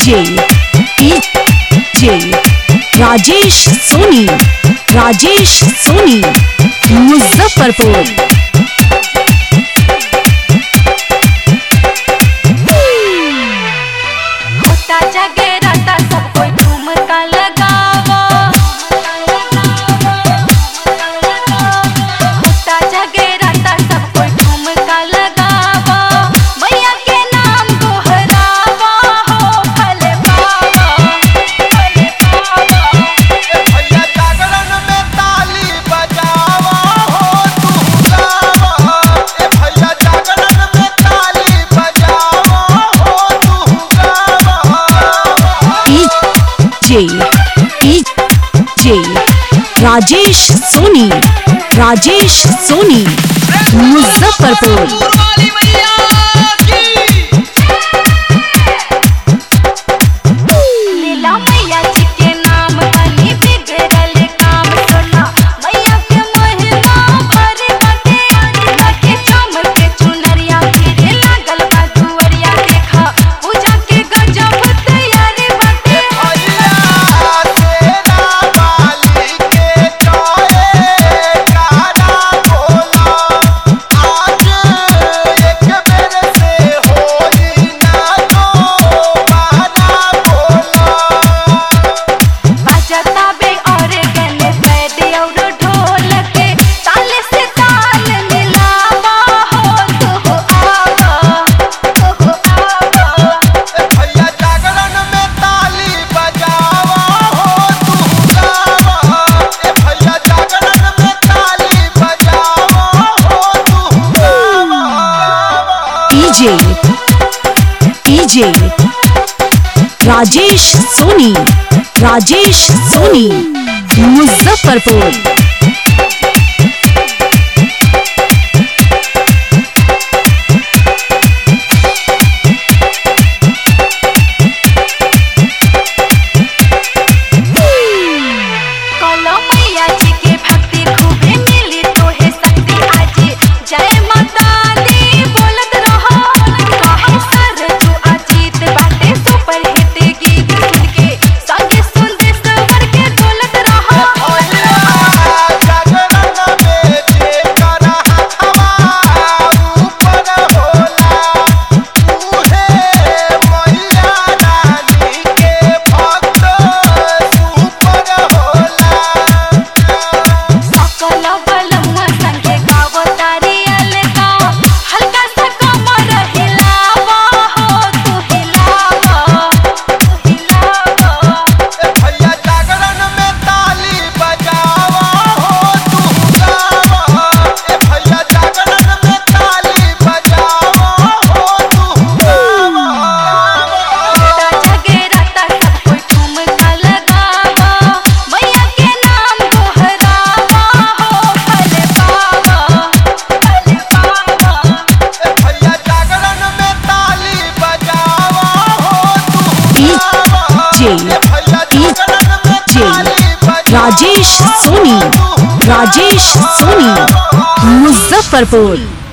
DJ DJ Rajesh Soni Rajesh Soni Muzaffarpur होता जगराता सब कोई ठुमका लगावा होता जगराता सब कोई ठुमका लगावा मैया के नाम दोहरावा हो फल पावा फल पावा भैया जागरण में ताली बजावा हो तू गावा ए भैया जागरण में ताली बजावा हो तू गावा डीजे डीजे राजेश सोनी राजेश सोनी मुजफ्फरपुर लीला मैया जी के नाम बनी बिगड़ल काम सोना मैया के महिमा भरी बाटे बाटे चमके चुनरिया फिरे लागल बा दुअरिया देखा पूजा के गजब तैयारी बाटे भैया तेरा बाली के चोए कारा बोला आज एक बेर से होई ना तो बारा बोला बजता बे और गले बैद और ढोल के ताल से ताल मिलावा हो तू हो आवा तू हो आवा ए भैया जागरण में ताली बजावा हो तू गावा ए भैया जागरण में ताली बजावा हो तू गावा डीजे डीजे राजेश सोनी राजेश सोनी मुजफ्फरपुर कलो मैया जी के भक्ति खूबे मिली तोहे शक्ति आजी जय माता दी बोलत रहो कहे सर तू अजीत बाटे सुपर हिट गीत सुन के संगे सुन दे सवर के डोलत रहो भैया जागरण में जेकर हथवा ऊपर होला उहे मैया रानी के भक्त सुपर होला सकल बलमुआ संगे गावो तारी अलका हल्का सा कमर हिलावा हो तू हिलावा तू हिलावा ए भैया जागरण में ताली बजावा हो तू गावा ए भैया जागरण में ताली बजावा हो तू गावा होता जगराता सब कोई ठुमका लगावा मैया के नाम दोहरावा हो फल पावा फल पावा ए भैया जागरण में ताली बजावा हो तू गावा डीजे ए भैया जागरण में ताली बजावा राजेश सोनी हो तू राजेश सोनी मुजफ्फरपुर